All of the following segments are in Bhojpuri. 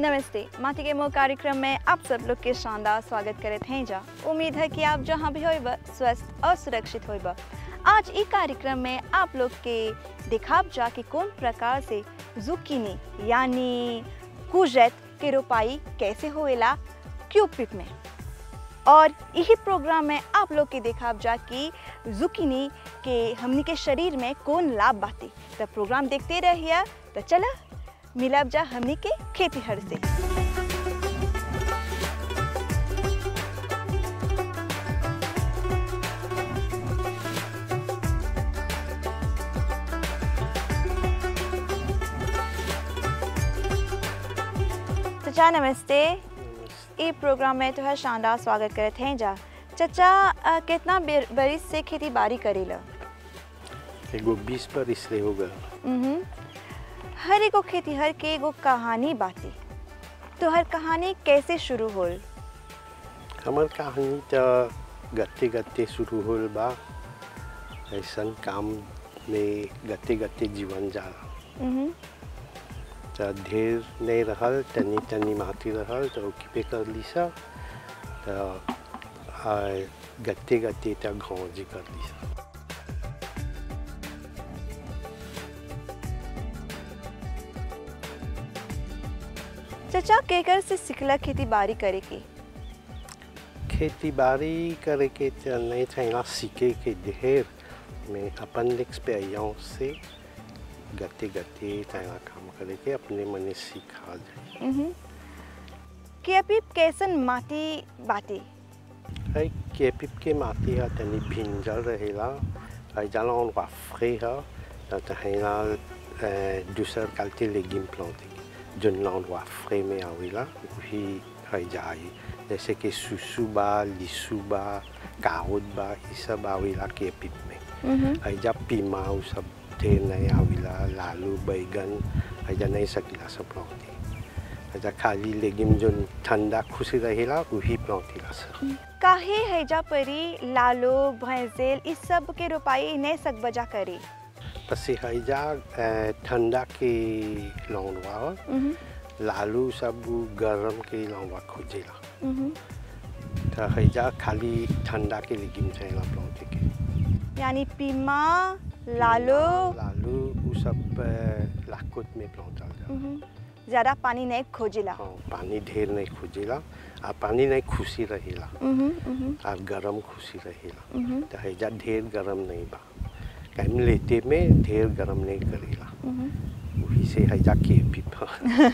नमस्ते माटी के मोह कार्यक्रम में आप सब लोग के शानदार स्वागत करत हैं जा उम्मीद है कि आप जहाँ भी होइब स्वस्थ और सुरक्षित होइब आज ई कार्यक्रम में आप लोग के दिखाब जा कि कौन प्रकार से जुकीनी यानी कुजैत के रोपाई कैसे होएला क्यूपिट में और यही प्रोग्राम में आप लोग के देखाब जा कि जुकीनी के हमनी के शरीर में कौन लाभ बाती तो प्रोग्राम देखते रहिए तो चला मिलब जा हमनी के खेती हर से चचा नमस्ते ई प्रोग्राम में तो शानदार स्वागत करत हैं जा चचा अ, कितना बेर- बरिस से खेती बाड़ी करेला एगो बीस पर इसलिए हो गया उहुं। हर एगो खेती हर के एगो कहानी बाती तो हर कहानी कैसे शुरू होल हमार कहानी तो गते गते शुरू होल बा ऐसन काम में गते गते जीवन जाला उहुं। तो ढेर नहीं रहल तनी तनी माटी रहल तो ओकी पे कर लीसा तो आ, गते गते तो गाँव जी कर लीसा चचा केकर से सिखला खेती बाड़ी करे के खेती बाड़ी करे के तो नहीं था सीखे के ढेर में अपन एक्सपीरियंस से गते गते तैयार काम करे के अपने मने सीखा जाए उहुं। कि अभी कैसन माटी बाती है केपिप के माटी है तनी भिंजल रहेला है जाला on va frais है तो तहेला दूसर क्वालिटी लेगिम प्लांटे जन ला on va frais में आवेला वही है जाए जैसे कि सुसु बा लिसु बा काउद बा ये सब आवेला केपिप में उहुं। है जा पीमा उ सब ढेर नहीं आवेला लालू बैगन है जा नहीं सकीला सब प्लांटे है जा खाली लेगिम जन ठंडा खुशी रहेला वही प्लांटेला सब काहे हैजा परी लालो भैंसेल इस सब के रोपाई नहीं सक बजा करे पसी हैजा अ, ठंडा के लौंडवा उहुं। लालू सब उ गरम के लौंडवा खोजेला उहुं। तो हैजा खाली ठंडा के लेगिम चाहिए प्लांटे के यानी पीमा लालो लालू उ सब अ, लाकोत में प्लांटल जा उहुं। ज्यादा पानी नहीं खोजिला हाँ, पानी ढेर नहीं खोजेला आ पानी नहीं खुशी रहेला उहुं, उहुं, आ गरम खुशी रहेला उहुं, तो हैजा ढेर गरम नहीं बा कहीं लेते में ढेर गरम नहीं करेला उहुं। वही से हैजा के पीपा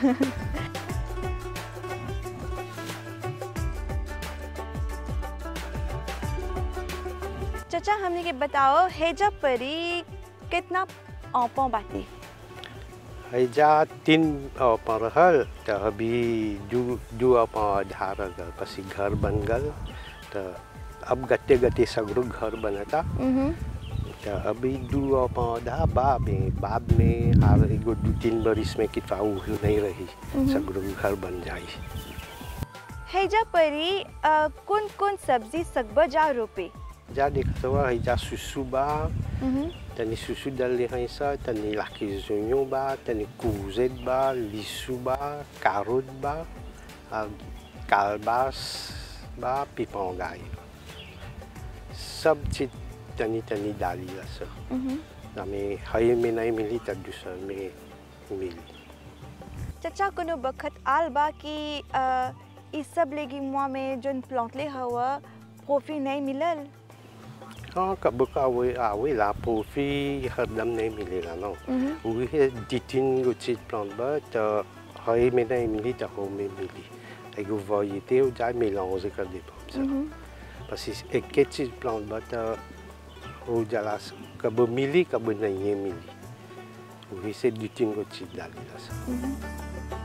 चचा हमने के बताओ हैजा परी कितना औपो बाती हैजा तीन पर रहल तो अभी दू दू अपन धार गल पसी घर बन गल तो अब गते गते सगरो घर बनता उहुं, तो अभी दू पौधा बा में बाद में आर एगो दू तीन बरिस में कितना उ नहीं रही मम्म। सगरो घर बन जाई हैजा परी अ, कौन कौन सब्जी सकब जा रोपे जा देखत हुआ हैजा सुसु बा उहुं, तनी सुसु डल है सा तनी लाकी जोयो बा तनी कुजेत बा लिसु बा कारोट बा आ कालबास बा पिपौगाई बा सब चीज तनी तनी डाली ला सब उहुं। हमें हई में नहीं मिली तब दूसर में मिली चचा कोनो बखत आल बा कि अ, इ सब लेगी मुआ में जोन प्लॉटले हवा कॉफी नहीं मिलल हाँ कब का आवे आवे ला पोफी हरदम नहीं मिलेगा ना उहुं, वही है दो तीन गो चीज प्लांट बा तो हई में नहीं मिली तो हो में मिली एगो वरीते हो जाए मेलांज कर दे पाम सब उहुं। बस इस एक के चीज प्लांट बा तो हो जाला कब मिली कब नहीं मिली वही से दो तीन गो चीज डाली ला सब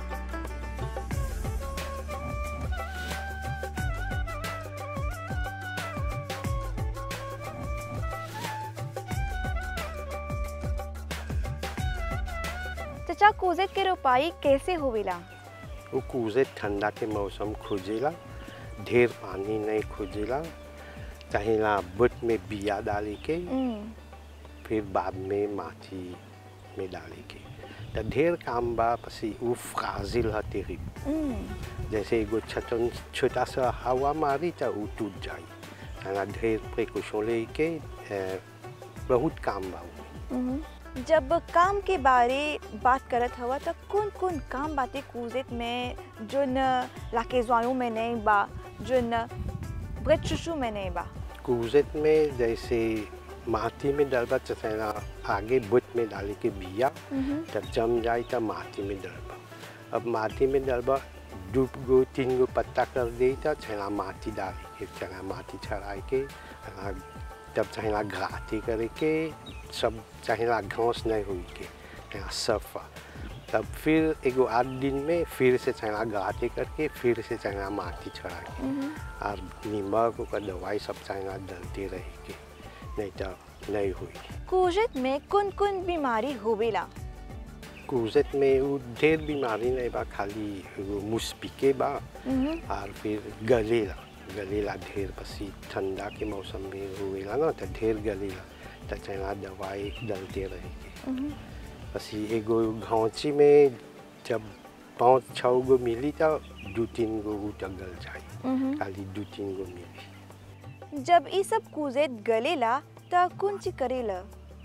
चचा कोजेत के रोपाई कैसे होवेला वो कूजे ठंडा के मौसम खोजेला ढेर पानी नहीं खोजेला चाहेला बुट में बिया डाले के उम, फिर बाद में माटी में डाले के तो ढेर काम बा पसी वो फ्राजिल है टेरिब हम्म, जैसे एगो छटन छोटा सा हवा मारी तो वो टूट जाई तना ढेर प्रिकॉशन लेके ए, बहुत काम बा उ। हम्म। जब काम के बारे बात करत हवा तो कौन कौन काम बातें कूजेत में जो न लाकेजवायों में नहीं बा जो न ब्रेड चुशु में नहीं बा कूजत में जैसे माटी में डलबा चसेना आगे बुत में डाले के बिया तब जम जाए तब माटी में डलबा अब माटी में डलबा दू गो तीन गो पत्ता कर दे तब छेना माटी डाले के छेना माटी छड़ाए के आ, तब चाहेला घाटी करे के सब चाहेला घास नहीं हुई के छेना सफा तब फिर एगो आठ दिन में फिर से चाहेला घाटी करके फिर से चाहेला माटी छड़ा के और नीमक ओकर दवाई सब चाहेला डलते रहे के नहीं तो नहीं हुई कूजेत में कौन कौन बीमारी होवेला कूजत में वो ढेर बीमारी नहीं बा खाली एगो मुस्पिके बा हम्म, और फिर गलेला गलेला ढेर पसी ठंडा के मौसम में हुएला ना तो ढेर गलेला तो चना दवाई डलते रहेगी हम्म। पसी एगो घाँची में जब पाँच छः गो मिली तो दू तीन गो उ तो गल जाए हम्म। खाली दू तीन गो मिली जब ई सब कूजेत गलेला त कौन ची करेला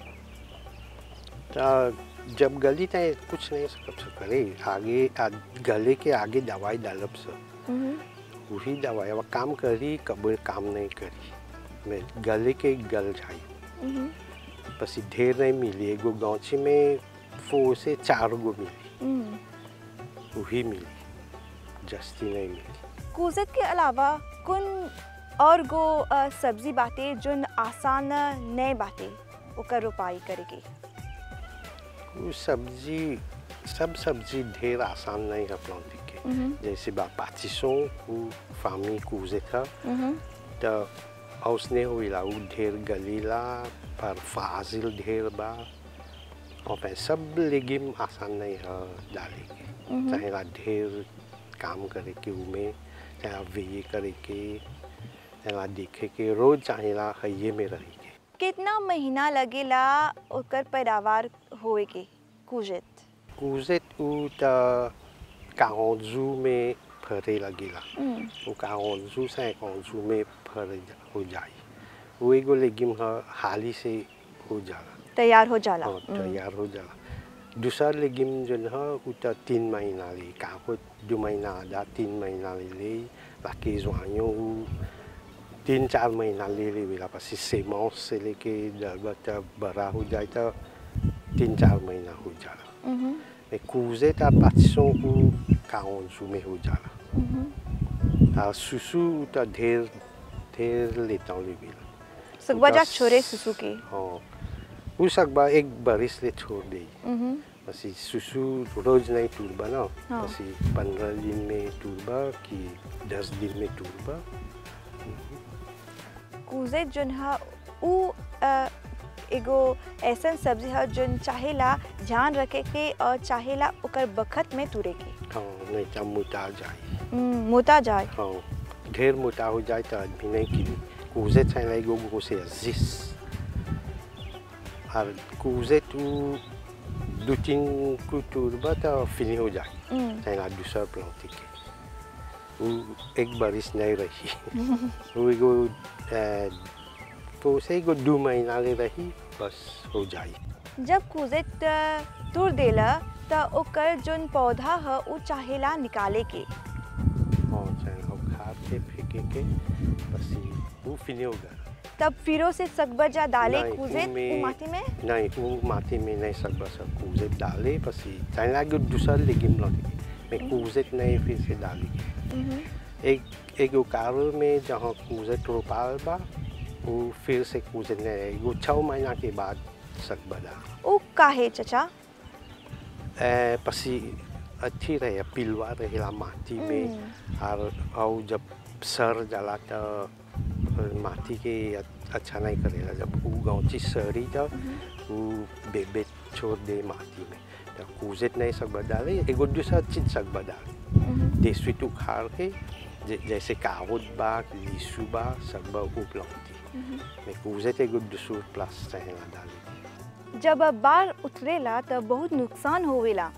तो जब गली तो कुछ नहीं सकब से करे आगे आ, गले के आगे दवाई डालब से हम्म, वही दवाई अब काम करी कब काम नहीं करी मैं गले के गल जाई हम्म, बस ई ढेर नहीं मिली एगो गाँची में फो से चार गो मिली हम्म। वही मिली जस्ती नहीं मिली कूजेत के अलावा कौन और गो अ, सब्जी बाटे जोन आसान नए बाटे ओकर रोपाई करे के वो सब्जी सब सब्जी ढेर आसान नहीं है प्लांटी के हम्म, जैसे बा पाचिसों वो फामी कूजे था हम्म, तो उसने हुईला वो ढेर गलीला पर फाजिल ढेर बा और सब लेगिम आसान नहीं है डाले के हम्म। चाहेला ढेर काम करे के उमें चाहे वे करे के चाहेला देखे के रोज चाहेला हइये में रही के कितना महीना लगेला ओकर पैदावार होए के कूजेत कूजेत उ त काउंजू में फरे लगेला हम्म, वो काउंजू से काउंजू में फर हो जाई वो एगो लेगिम ह हाली से हो जाला तैयार हो जाला हाँ, हम्म, तैयार हो जाला दूसरा लेगिम जन है उ त तीन महीना ले काको दो महीना आधा तीन महीना ले ले बाकी जुआइयों उ तीन चार महीना ले ले वेला पसी सेमांस से लेके जब तक बड़ा हो जाए तो तीन चार महीना हो जाला हम्म, Mais couser ta passion ou 40 jours में हो जाला हम्म। आ सुसु त ढेर ढेर लेता हूँ लेबिल सुगबजा उनका छोरे स- सुसु के हाँ उ सकबा एक बरिस ले छोड़ दे हम्म, बस ई सुसु रोज नहीं टूरबा ना हाँ। बस ई पंद्रह दिन में टूरबा कि दस दिन में टूरबा कूजे जोन है उ अ, एगो ऐसन सब्जी है जोन चाहेला ध्यान रखे के और चाहेला ओकर बखत में तुरे के हाँ नहीं तो मोटा जाए हम्म, मोता जाए हाँ ढेर मोटा हो जाए तो आदमी नहीं किनी कूजे चाहिए एगो गो से जिस और कूजे तू दो तीन को टूरबा तो फिनी हो जाए हम्म, चाहिए दूसरा प्लांटी के वो एक बारिश नहीं रही वो एगो अ, तो उसे एगो दो महीना ले रही बस हो जाए जब कूजे त- तुर देला त ओकर जोन पौधा है उ चाहेला निकाले के और चाहिए खाद के फेंके के बस ये वो फिनी हो गया तब फिरो से सकबजा डाले नहीं, कूजे उनमें- उ माटी में नहीं वो माटी में नहीं सकता सब कूजे डाले बस ये चाहिए आगे दूसरा लेगिम लौटे मैं कूजे नहीं फिर से डाली हम्म, एक एक उकारो में जहाँ कूजे रोपाल बा वो फिर से कूजे नहीं वो छः महीना के बाद सकबा डाल उ काहे चचा ए, पसी अच्छी रहे पिलवा रहेला माटी में और और जब सर जाला तो माटी के अ- अच्छा नहीं करेला जब वो गाँची सरी तो वो बेबे छोड़ दे माटी में तो कूजे नहीं सकबा डाले एगो दूसरा चीज सकबा डाले हम्म, देसी उखाड़ के जे- जैसे कावत बा लीसू बा सकबा उपलब्धि हम्म। मैं कूजे ते एगो दूसरा प्लस चाहेला डाले जब बाढ़ उतरेला तब बहुत नुकसान होवेला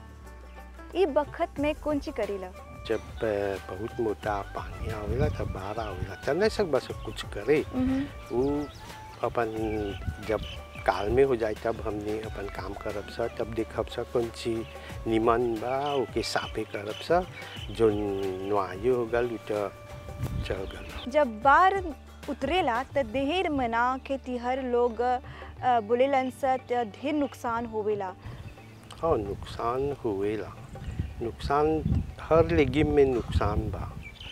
ई बखत में कौन ची करेला जब अ, बहुत मोटा पानी आवेला तब बाढ़ आवेला तब नहीं सकबा सब कुछ करे वो अपन जब काल में हो जाए तब हमने अपन काम करब सा तब देखब सा कौन सी निमन बा ओके साफे करब सा जो नुआयो हो गल उ त चल गल जब बाढ़ उतरेला त ढेर मना खेतीहर लोग अ, बोलेलन स त ढेर नुकसान होवेला हाँ नुकसान हुएला नुकसान हर लेगिम में नुकसान बा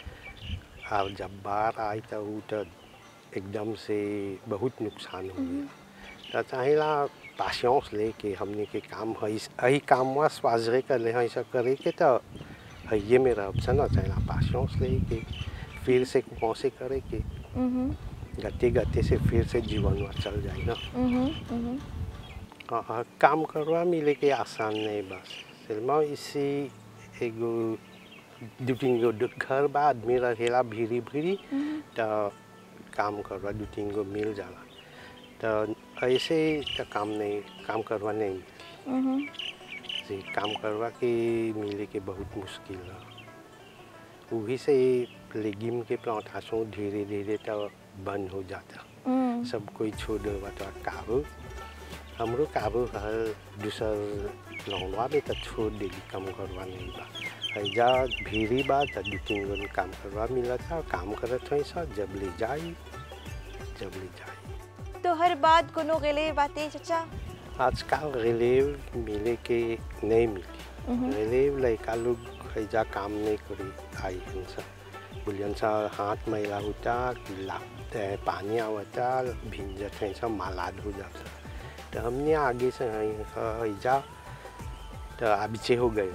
और जब बाढ़ आई तो उ तो एकदम से बहुत नुकसान हुएला तो चाहेला पासियांस लेके हमने के काम है यही काम हुआ स्वाजरे कर ले ऐसा करे के तो हइये में रह सन चाहेला पासियांस लेके फिर से कुआं से करे के गते गते से फिर से जीवन हुआ चल जाए ना हाँ, हाँ, काम करवा मिले के आसान नहीं बस सिर्मा इसी एगो दू तीन गो दु- घर बा आदमी रहेला भीड़ी भीड़ी तो काम करवा दू तीन गो मिल जाला तो ऐसे तो काम नहीं काम करवा नहीं मिली से काम करवा के मिले के बहुत मुश्किल है वही से लेगिम के प्लांटेशन धीरे धीरे तो बंद हो जाता सब कोई छोड़ देवा तो काबू हमरो काबू हर दूसर लौंडवा में तो छोड़ देली काम करवा नहीं बा हैजा भीड़ी बा तो दू तीन गो काम करवा मिला था काम करत हई सा जब ले जाई जब ले जाई तो हर बात कोनो गेले बातें चचा आजकल रिलेव मिले के नहीं मिली रिलेव लड़का लोग हैजा काम नहीं करी आई हन सा बोलियन सा हाथ मैला होता कि ला ए, पानी आवता भिंजत है सब मालाद हो जाता तो हमने आगे से हैजा तो अभी हो गए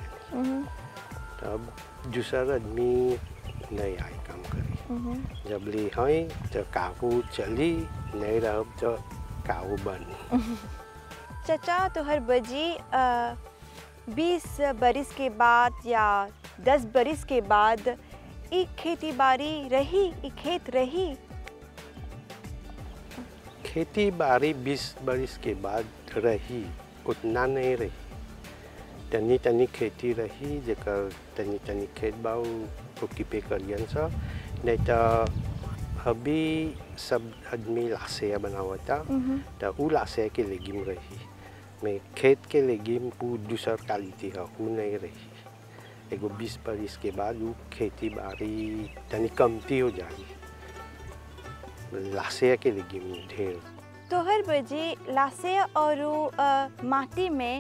तो अब दूसरा आदमी नहीं आए काम करी जब ले हैं तो काबू चली नहीं रह तो काबू बन चचा तो हर बजी बीस बरिस के बाद या दस बरिस के बाद ई खेती बाड़ी रही ई खेत रही खेती बाड़ी बीस बरिस के बाद रही उतना नहीं रही तनी तनी खेती रही जेकर तनी तनी खेत बा ओकी पे करियन सा नहीं तो अभी सब आदमी लाशे बनावता तो उ लाशे के लेगिम रही में खेत के लेगिम उ दूसर क्वालिटी है उ नहीं रही एगो बीस बरिस के बाद उ खेती बाड़ी तनी कमती हो जाई लाशे के लेगिम ढेर तो हर बजी लासे और अ, माटी में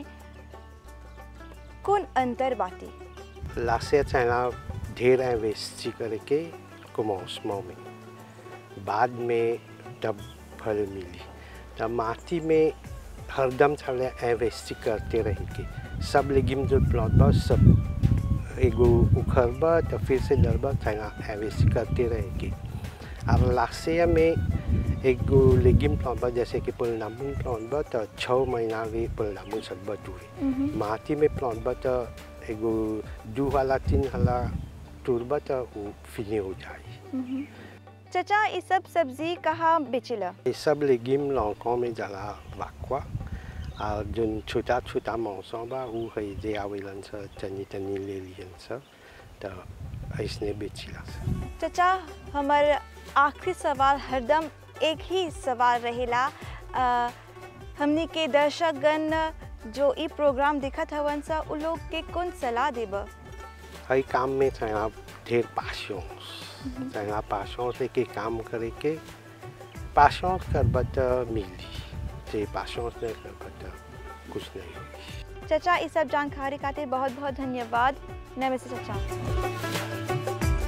कौन अंतर बाती लाशे चाहना ढेर इन्वेस्ट करके कुमौसमों में बाद में तब फल मिली तब माटी में हरदम चले इन्वेस्ट करते रहेंगे सब लेगिम जो प्लॉट बा सब एगो उखड़बा तो फिर से डरबा चाहना इन्वेस्ट करते रहेंगे अब लाशे में एगो लेगिम प्लांट बा जैसे कि पुलनामुन प्लांट बा तो छः महीना भी पुलनामुन सकबा टूरे माटी में प्लांट बा तो एगो दू वाला तीन वाला टूरबा तो वो फिनी हो जाए चचा ये सब सब्जी कहाँ बेचिला ये सब लेगिम लौकों में जाला वाकवा और जो छोटा छोटा मौसम बा वो है जे आवेलन सा तनी तनी ले लियन सा तो ऐसने बेचिला सा चचा हमार आखिरी सवाल हरदम एक ही सवाल रहेला अ, हमनी के दर्शकगण जो ई प्रोग्राम दिखत हवन सा उ लोग के कौन सलाह देब हर काम में चाहे ढेर पासियोंस चाहे पासियोंस के काम करे के पासियोंस करबा तो मिली जे पासियोंस नहीं करबा तो कुछ नहीं होगी चचा ये सब जानकारी खातिर बहुत बहुत धन्यवाद नमस्ते चचा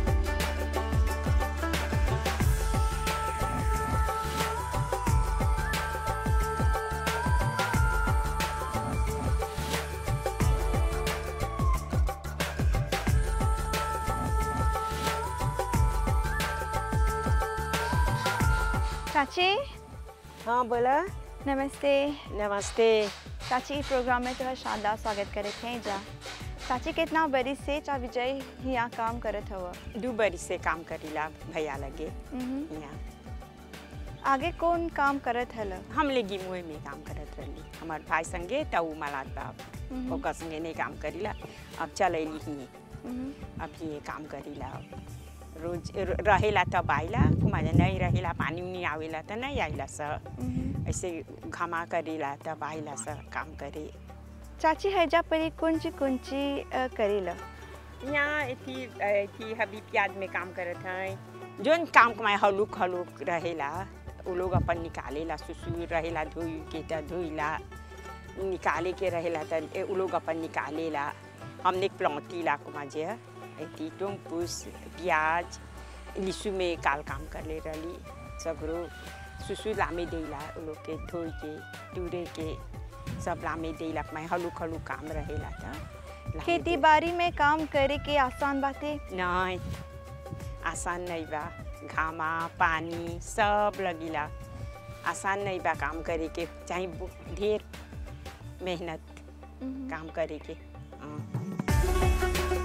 चाची हाँ बोला नमस्ते नमस्ते चाची ई प्रोग्राम में तोहर शानदार स्वागत करे थे जा चाची कितना बरी से चा विजय यहाँ काम करत हव दू बरी से काम करीला भैया लगे हम्म। यहाँ आगे कौन काम करत हल हम ले गिमुए में काम करत रहली हमार भाई संगे त उ मलात बा हम्म। ओकर संगे नहीं काम करीला अब चल अली ही हम्म। अब ये काम करीला रोज र- रहेला तब आइला कुमार नहीं रहेला पानी उनी आवेला त नहीं आइला स हम्म। ऐसे घमा करीला तब आइला स काम करे चाची हैजा परी कुंची कुंची अ, करेला यहाँ एथी एथी हबी प्याज में काम करत हैं जोन काम कमाए हलुक हलुक रहेला उ लोग अपन निकालेला सुसु रहेला धोई के त धोइला निकाले के रहेला त ए- उ लोग अपन निकालेला हमने प्लौतीला कुमा जे एथी टुमपुस प्याज लिसु में काल काम कर ले रही सगरो सुसु लामे देला उ लोग के धोई के टूरे के सब लामे देला मैं हलुक हलुक काम रहेला त लामे खेती देला। बाड़ी में काम करे के आसान बाते नहीं आसान नहीं बा घामा पानी सब लगिला आसान नहीं बा काम करे के चाहे बु- ढेर मेहनत काम करे के हाँ।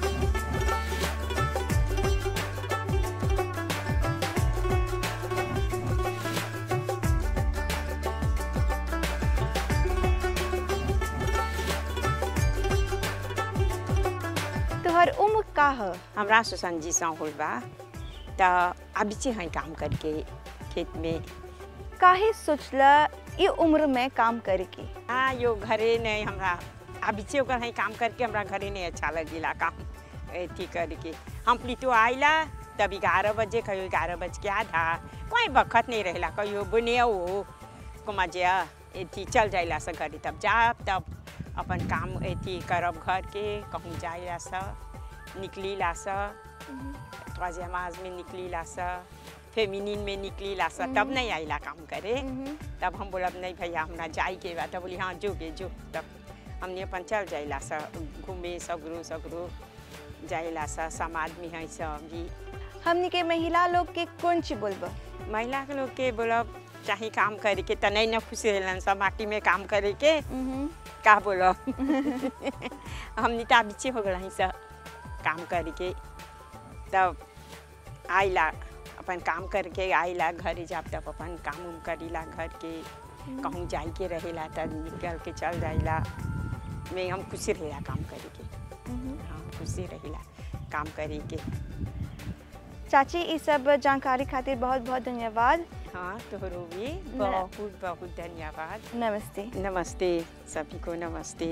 तोहर उम्र का ह हमरा सुसन जी सा होल बा त अभी से हैं काम करके खेत में काहे सोचला ये उम्र में काम करे के हाँ यो घरे नहीं हमरा अभी से ओकर हैं काम करके हमरा घरे नहीं अच्छा लगिला काम अथी करके हम प्लीतो आइला तब ग्यारह बजे कहियो ग्यारह बज के आधा कोई बखत नहीं रहेला कहियो बुने हो कुमा जे एथी चल जाइला से घरे तब जाब तब अपन काम एथी करब घर के कहूँ जाइला सा निकलीला सा त्वाजमाज में निकलीला सा फेमिनिन में निकलीला सा तब नहीं आइला काम करे तब हम बोलब नहीं भैया हमरा जाई के बा तब बोली हाँ जोगे जो तब हमने अपन चल जाइला सा घूमे सगरो सगरो जाइला सा समाज में है सब भी हमनी के महिला लोग के कौन ची बोलबा महिला के लोग के बोलब चाहे काम करे के त नहीं न खुशी रहलन सब माटी में काम करे के का बोलब हमनी तो बीचे हो गल सब काम करे के तब आइला अपन काम करके आइला घरे जाब तब अपन काम उम करीला घर के कहूँ जाई के रहेला तब निकल के चल जाइला में हम खुशी रहेला काम करे के हाँ खुशी रहेला काम करे के चाची ये सब जानकारी खातिर बहुत बहुत धन्यवाद हाँ तोहरो भी बहुत बहुत धन्यवाद नमस्ते नमस्ते सभी को नमस्ते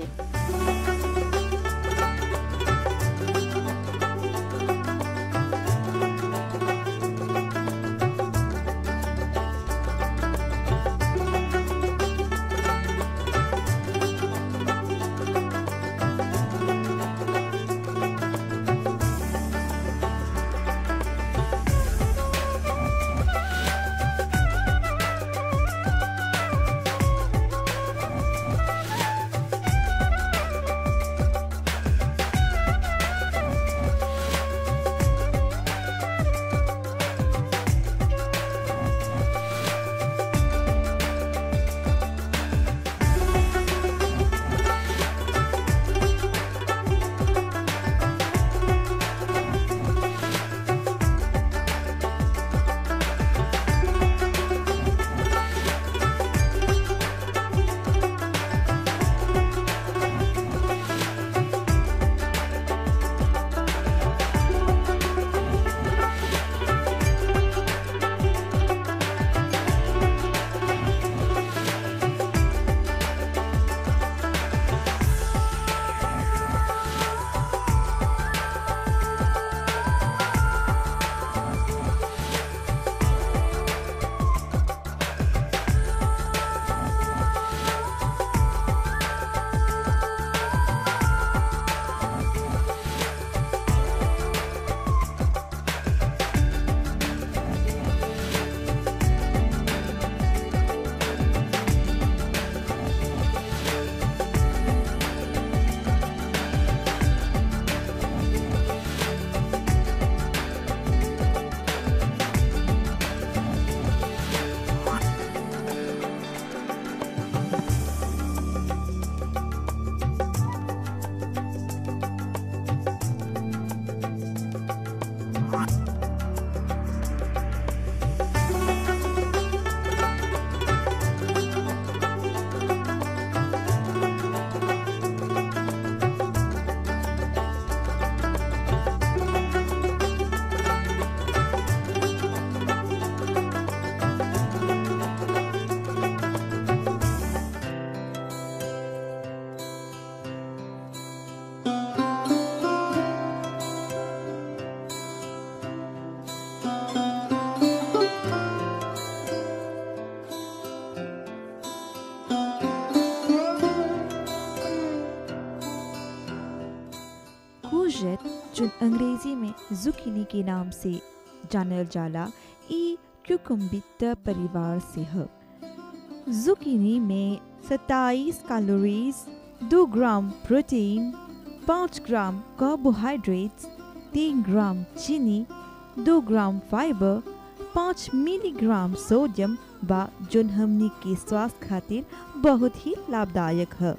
अंग्रेजी में जुकीनी के नाम से जानल जाला ई क्यूकम्बिटर परिवार से है जुकीनी में 27 calories 2 gram protein 5 gram carbohydrates 3 gram चीनी 2 ग्राम फाइबर 5 मिलीग्राम सोडियम बा जोन हमनी के स्वास्थ्य खातिर बहुत ही लाभदायक है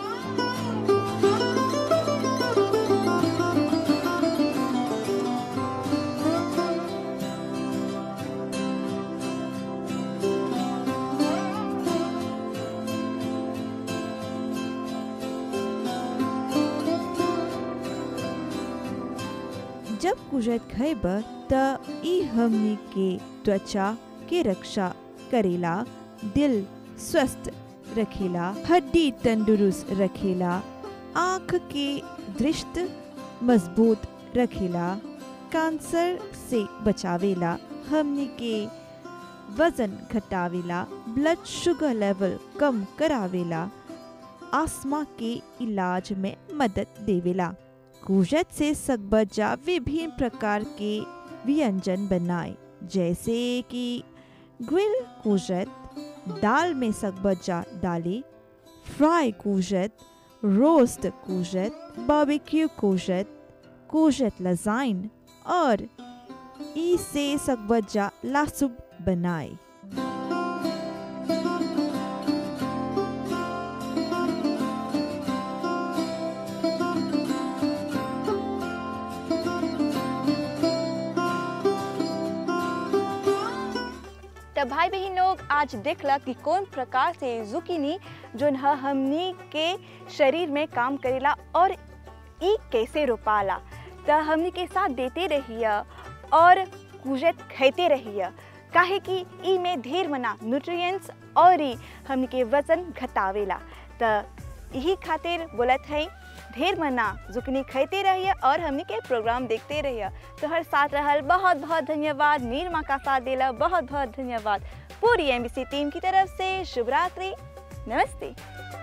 जब कुजत खैब त ई हमनी के त्वचा के रक्षा करेला दिल स्वस्थ रखेला हड्डी तंदुरुस्त रखेला आँख के दृष्टि मजबूत रखेला कैंसर से बचावेला हमनी के वजन घटावेला ब्लड शुगर लेवल कम करावेला आसमा के इलाज में मदद देवेला कुजत से सकबजा विभिन्न प्रकार के व्यंजन बनाए जैसे कि ग्रिल कुजत दाल में सकबजा डाले फ्राई कुजत रोस्ट कुजत बारबेक्यू कुजत कुजत लजाइन और इसे सकबजा लासुब बनाए तो भाई बहन लोग आज देखला कि कौन प्रकार से जुकीनी जोन ह हमनी के शरीर में काम करेला और ई कैसे रोपाला तो हमनी के साथ देते रहिए और कुजत खाते रहिए काहे कि ई में ढेर मना न्यूट्रिएंट्स और ई हमनी के वजन घटावेला तो यही खातिर बोलत है ढेर मना जुकनी खाते रहिए और हमनी के प्रोग्राम देखते रहिए तो हर साथ रहल बहुत बहुत धन्यवाद नीरमा का साथ देला बहुत बहुत धन्यवाद पूरी एमबीसी टीम की तरफ से शुभ रात्रि नमस्ते